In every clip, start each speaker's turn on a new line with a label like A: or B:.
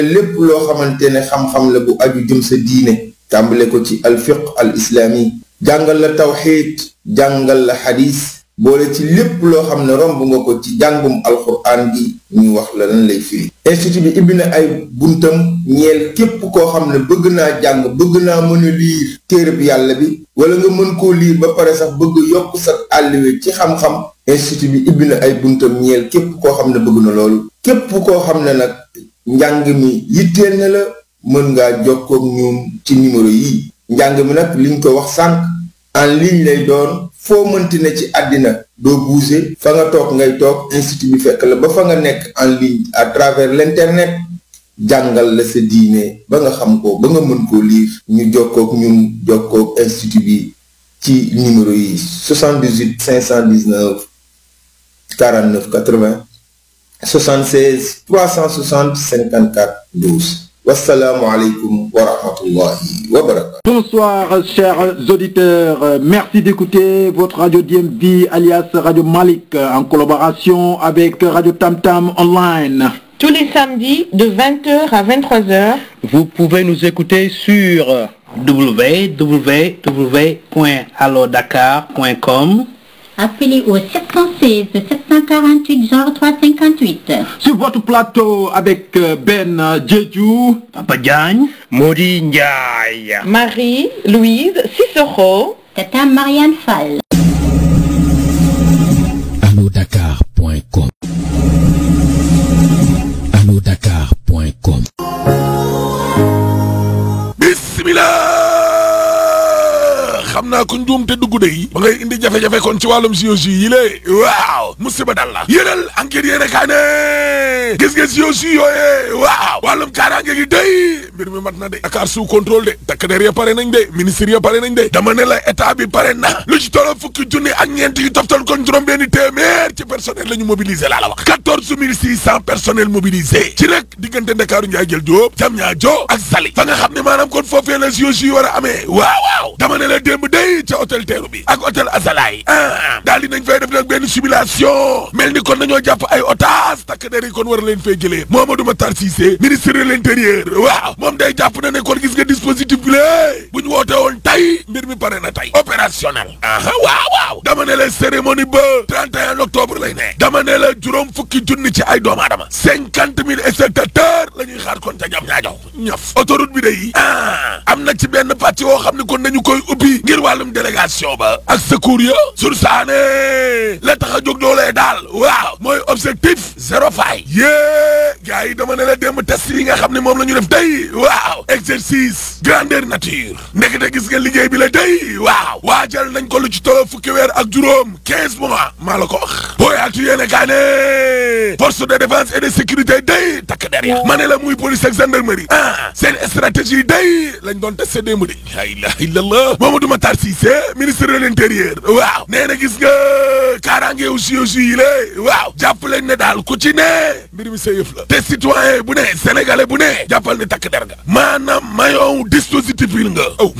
A: lépp loo xamante ne xam-xam la bu aju jëm sa diine tàmbale ko ci alfiq al islaami jàngal la tawxiid jàngal la xadis boole ci lépp loo xam ne romb nga ko ci jàngum alxuraan gi ñu wax la lan lay firi institut bi ibbi na ay buntam ñeel képp koo xam ne bëgg naa jàng bëgg naa mën a liir téereb yàlla bi wala nga mën koo liir ba pare sax bëgg yokk sa àlliwe ci xam-xam institut bi ibbi na ay buntam ñeel képp koo xam ne bëgg na loolu képp koo xam ne nag njàng mi yitteel na la mën ngaa jokkoog ñoom ci numéro yi njàng mi nag liñ ko wax sànq en ligne lay doon foo mënti ne ci àddina doo bouger fa nga toog ngay toog institut bi fekk la ba fa nga nekk en ligne à travers l'internet jàngal la sa diine ba nga xam ko ba nga mën koo liir ñu jokkoog ñun jokkoog institut bi ci numéro yi 78 519 49 80 76 360 54 12 wasalaamualeykum wa rahmatullahi wa barakatu
B: Bonsoir chers auditeurs, merci d'écouter votre radio DMV alias Radio Malik en collaboration avec Radio Tam Tam Online.
C: Tous les samedis de 20h à 23h.
D: Vous pouvez nous écouter sur www.allodakar.com
E: Appelez au 716 748 0358.
B: Sur votre plateau avec Ben Jeju,
D: Papa Diagne, Modi Ndiaye.
C: Marie-Louise Cicero.
E: Tata Marianne Fall.
F: allodakar.com allodakar.com
G: bismillah xam naa ko njuum te dugg de yi ba ngay indi jafe-jafe kon ci wàllum siyosi yi lée waaw musiba dal la yéenal enquête yéene kaa ne gis nga siyosi yooyee waaw wàllum kaaraange gi day mbir mi mat na de Dakar sous contrôle de takk der ya pare nañ de ministre ya pare nañ de dama ne la état bi pare na lu ci tollo fukki junni ak ñeent yu toftal kon juróom benni téeméer ci personnel la ñu mobiliser laa la wax quatorze mille six cent personnel mobilisé ci rek diggante Ndakaaru Njaay jël Jóob jam ñaa jo ak Sali fa nga xam ne maanaam kon foofee la siyosi yi war a amee waaw waaw dama ne la démb day ca hôtel teeru bi ak hôtel Azalaï ah daal di nañ fay def nag benn simulation mel ni kon nañoo jàpp ay otage takk der yi kon war a leen fay jëlee Mamadou Matar Cissé ministre de l'intérieur waaw moom day jàpp na ne kon gis nga dispositif bi lée bu ñu woote woon tey mbir mi pare na tey opérationnel aha waaw waaw dama ne la cérémonie ba 31 octobre lay ne dama ne la juróom fukki junni ci ay doomu aadama cinquante mille spectateurs la ñuy xaar kon ca jam ñaajow ñaf autoroute bi day ah am na ci benn pàcc woo xam ne kon nañu koy ubbi ngir wàllum délégation ba ak secours ya sur saane la tax a jóg doolee daal waaw mooy objectif zéro faille yée gars yi dama ne la démb test yi nga xam ne moom la ñu def day waaw exercice grandeur nature ndekete gis nga liggéey bi la day waaw waajal nañ ko lu ci tolo fukki weer ak juróom quinze mois maa la ko wax booyaatu yéene kaa ne force de défense et de sécurité day takk der ya ma ne la muy police ak gendarmerie ah seen stratégie day lañ doon testé démb de la ilaha illallah Mamadou Matar Cissé ministre de l'intérieur waaw nee na gis nga kaaraange aussi aussi yi lée waaw jàpp leen ne daal ku ci ne mbir mi sa yëf la te citoyen bu ne sénégalais bu ne jàppal ne takk der nga maanaam mayow dispositif yi nga aw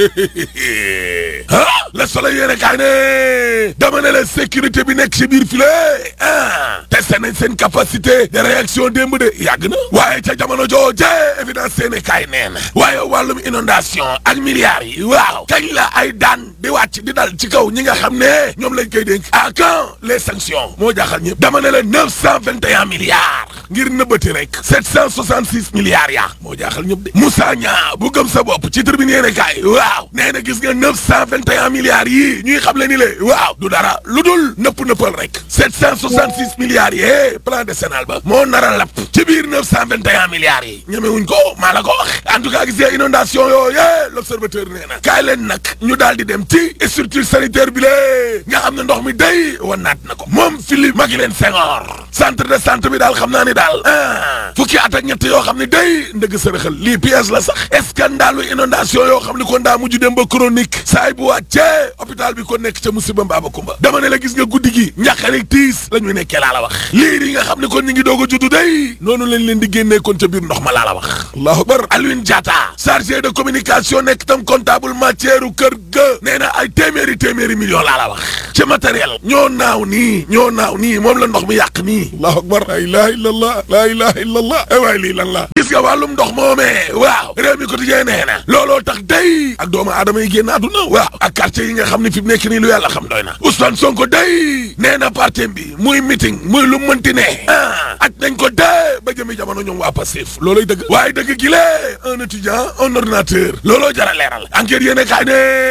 G: ah le soleil yéene kaay ne dama ne la sécurité bi nekk ci biir file ah testé nañ seen capacité de réaction démb de yàgg na waaye ca jamono jooje évidence seene kaay nee na waaye wàllum inondation ak milliards yi waaw kañ la ay daan di wàcc di dal ci kaw ñi nga xam ne ñoom lañ koy dénk à quand les sanctions moo jaaxal ñëpp dama ne la neuf cent vingt et un milliards ngir nëbbati rek sept cent soixante six milliards yaa moo jaaxal ñëpp de Moussa Niang bu gëm sa bopp ci tribune yéene kaay waaw nee na gis nga neuf cent vingt et un milliards yi ñuy xam le ni le waaw du dara lu dul nëpp nëppal rek sept cent soixante six milliards yi plan décennal ba moo nar a lapp ci biir neuf cent vingt et un milliards yi ñemewuñ ko maa la ko wax en tout cas gis nga inondation yooyu l'observateur nee na kaay leen nag ñu daal di dem ci structure sanitaire bi lée nga xam ne ndox mi day wanaat na ko moom Philippe Maguilène Senghor centre de santé bi daal xam naa ni daal ah fukki at ak ñett yoo xam ne day ndëgg sërëxal lii pièce la sax scandalu inondation yoo xam ne kon daa mujj dem ba chronique saay bu wàccee hôpital bi ko nekk ca musiba mbaaba kumba dama ne la gis nga guddi gi njàqarik tiis la ñuy nekkee laa la wax liir yi nga xam ne kon ñu ngi doog a juddu day noonu lañ leen di génnee kon ca biir ndox ma laa la wax allahu akbar Alioune Diatta chargé de communication nekk tam comptable matière kër ga nee na ay téeméeri téeméeri millions laa la wax ci matériel ñoo naaw nii ñoo naaw nii moom la ndox mi yàq nii allahu akbar la ilaha illallah la ilaha illallah ay waay lii lan la gis nga wàllum ndox moomee waaw réew mi quotidien nee na looloo tax day ak doomu aadama yi génn àdduna waaw ak quartier yi nga xam ne fi mu nekk nii lu yàlla xam doy na Ousmane Sonko day nee na parti bi muy meeting muy lu mënti ne ah ak nañ ko dee ba jëmi jamono ñoom waa Pastef looloy dëgg waaye dëgg gi lee un étudiant un ordinateur looloo jara leeral enquête yéene kaay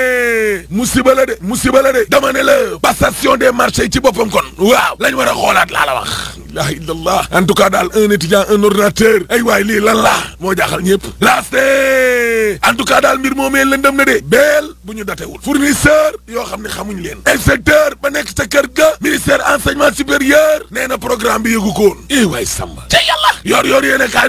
G: ne musiba la de musiba la de dama ne la passation des marchés ci boppam kon waaw lañ war a xoolaat laa la wax la ilaha illallah en tout cas daal un étudiant un ordinateur ay waay lii lan la moo jaaxal ñëpp laaste en tout cas daal mbir moomee lëndëm na de beel bu ñu datewul fournisseur yoo xam ne xamuñ leen inspecteur ba nekk ca kër ga ministère enseignement supérieur nee na programme bi yëgu ko woon eh waay samba ca yàlla yor yor yéene kaa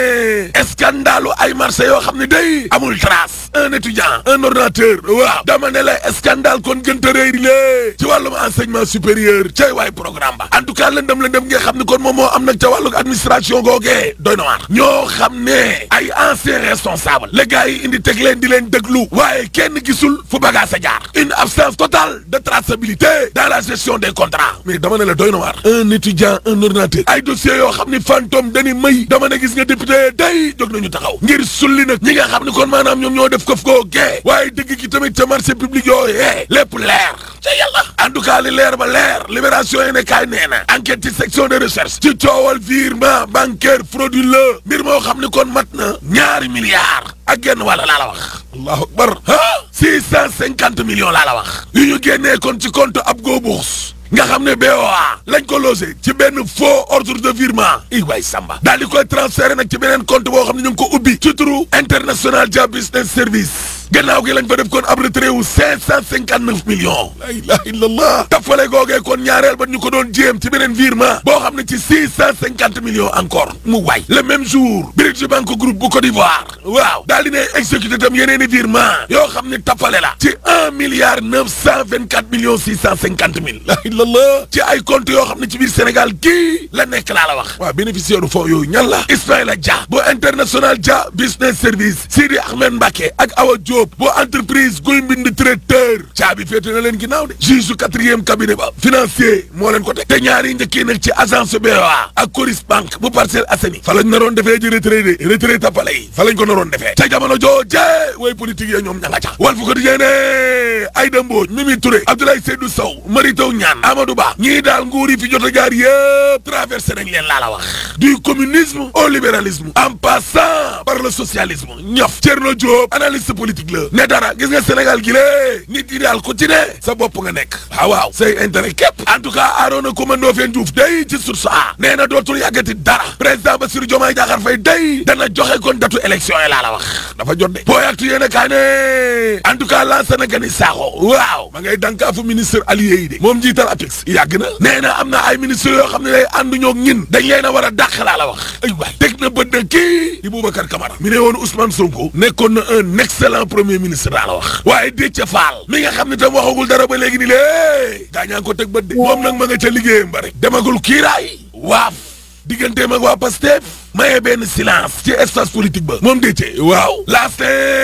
G: ne scandalu ay marché yoo xam ne day amul trace un étudiant un ordinateur waaw dama ne la scandale kon gënta réy lée ci wàllum enseignement supérieur cay waay programme ba en tout cas lëndëm lëndëm nga xam ne kon moom moo am nag ca wàllu administration googee doy na waar ñoo xam ne ay anciens responsables les gars yi indi teg leen di leen déglu waaye kenn gisul fu bagage a jaar une absence totale de traçabilité dans la gestion des contrats mais dama ne la doy na waar un étudiant un ordinateur ay dossiers yoo xam ni fantôme dañuy may dama ne gis nga député day jóg nañu taxaw ngir sulli nag ñi nga xam ne kon maanaam ñoom ñoo def këf koo gee waaye dëgg gi tamit ca marché public yooyee lépp leer ca yàlla en tout cas li leer ba leer libération yi ne kaay nee na enquête ci section de recherche ci coowal virement bancaire frauduleux mbir moo xam ni kon mat na ñaari milliards ak genn wàlla laa la wax allahu akbar ah six cent cinquante millions laa la wax yu ñu génnee kon ci compte ab go bourse nga xam ne BOA lañ ko logé ci benn faux ordre de virement i waay samba daal di koy transféré nag ci beneen compte boo xam ne ñu ngi ko ubbi ci turu international Dia Business Service gannaaw gi lañ fa def kon ab retrait wu cinq cent cinquante neuf millions la ilaha illallah tafale googee kon ñaareel ba ñu ko doon jéem ci beneen virement boo xam ne ci six cent cinquante millions encore mu waay le même jour British Bank Group bu Côte d'Ivoire waaw daal di ne exécuté tam yeneen i virement yoo xam ne tafale la ci un milliard neuf cent vingt quatre millions six cent cinquante mille la illallah ci ay compte yoo xam ne ci biir Sénégal gii la nekk laa la wax waaw bénéficiaire du fonds yooyu ñan la Ismaïla Dia bu international Dia business service Sidi Ahmed Mbacké ak Awa Diop bu entreprise guy mbind traiteur caabi féete na leen ginnaaw de juge su quatrième cabinet ba financier moo leen ko teg te ñaari njëkkee nag ci agence BOA ak Coris Bank bu Parcelles Assainies fa lañ naroon defee ji retrait de retrait tapale yi fa lañ ko naroon defee ca jamono jooje way politique ya ñoom ña nga ca Walf Quotidien ne Aïda Mbodj Mimi Touré Abdoulaye Seydou Sow Mary Teuw Niane Amadou Ba ñii daal nguur yi fi jot a jaar yëpp traversé nañ leen laa la wax du communisme au libéralisme en passant par le socialisme ñof Thierno Diop analyste politique la ne dara gis nga Sénégal gi lée nit yi daal ku ci ne sa bopp nga nekk waaw waaw say intérêt képp en tout cas Arona Coumba Ndoffène Diouf day ci source a nee na dootul yàggati dara président Bassirou Diomaye Diakhar Faye day dana joxe kon datu élection yi laa la wax dafa jot de booy actu yéen a kaa ne en tout cas lancé na gani saaxo waaw ma ngay dankaafu ministre allié yi de moom njiital APEX yàgg na nee na am na ay ministre yoo xam ne day ànduñoo ñin dañ leen a war a dàq laa la wax ay waay teg na bët na kii di Boubacar Camara mi ne woon Ousmane Sonko nekkoon na un excellent premier ministre daa la wax waaye Déthié Fall mi nga xam ne tam waxagul dara ba léegi ni lée gaañaa ko teg bët de moom nag ma nga ca liggéeyam ba rek demagul kiiraay waaf digganteem ak waa Pastef maye benn silence ci espace politique ba moom Déthié waaw laaste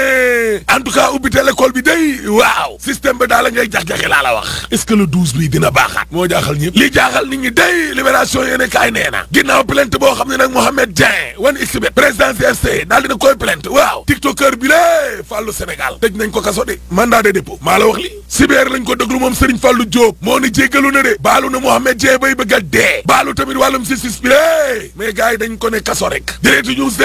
G: en tout cas ubbite l'école bi day waaw système ba daal la ngay jax-jaxe laa la wax est-ce que le 12 bi dina baaxaat moo jaaxal ñëpp li jaaxal nit ñi day libération yéene kaay nee na ginnaaw plainte boo xam ne nag Mohamed Dieng wan xbet président CFC daal dina koy plainte waaw tiktoker bi lée Fallou Sénégal tëj nañ ko kaso de mandat de dépôt maa la wax li cyber lañ ko déglu moom Serigne Fallou Diop moo ni jéggalu na de baalu na Mohamed Dieng bay bëgg a dee baalu tamit wàllum justice bi lée mais gars yi dañ ko ne kaso rek direct news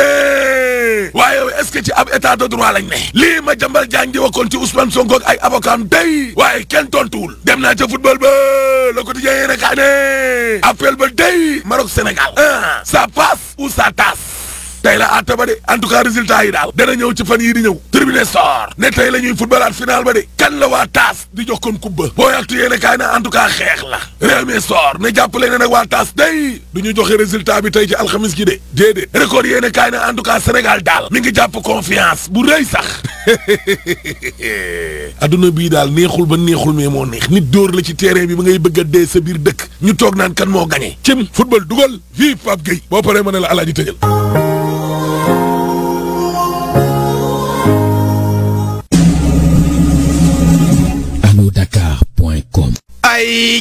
G: de waaye est-ce que ci ab état de droit lañ ne lii ma jambal jaañ di wakkoon ci Ousmane Sonko ak ay avocat am day waaye kenn tontuwul dem naa ca football ba le quotidien yéen a kaa ne appel ba day Maroc Sénégal ah ça passe ou ça tasse tey la àtte ba de en tout cas résultat yi daal dana ñëw ci fan yii di ñëw tribune sor ne tey la ñuy footballaat final ba de kan la waa taas di jox kon kubba boo yàgtu yéene kaay na en tout cas xeex la réew mi sor ne jàppale ne nag waa taas day du ñu joxe résultat bi tey ci alxamis gi de déedéet record yéene kaay na en tout cas Sénégal daal mi ngi jàpp confiance bu rëy sax adduna bii daal neexul ba neexul mais moo neex nit dóor la ci terrain bi ba ngay bëgg a dee sa biir dëkk ñu toog naan kan moo gagné cim football dugal fii Pape Gueye boo paree ma ne la alaaji tëjal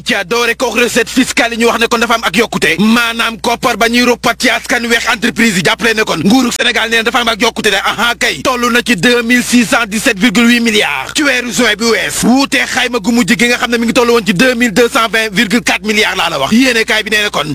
H: ca doore ko recette fiscale yi ñu wax ne kon dafa am ak yokkute maanaam koppar ba ñuy roppat ci askan weex entreprise yi jàppale ne kon nguuru Sénégal nee na dafa am ak yokkute de aha kay toll na ci 2617 virgule 8 milliards ci weeru juin bi wees wuutee xayma gu mujj gi nga xam ne mi ngi toll woon ci 2220 virgule 4 milliards laa la wax yéene kaay bi nee na kon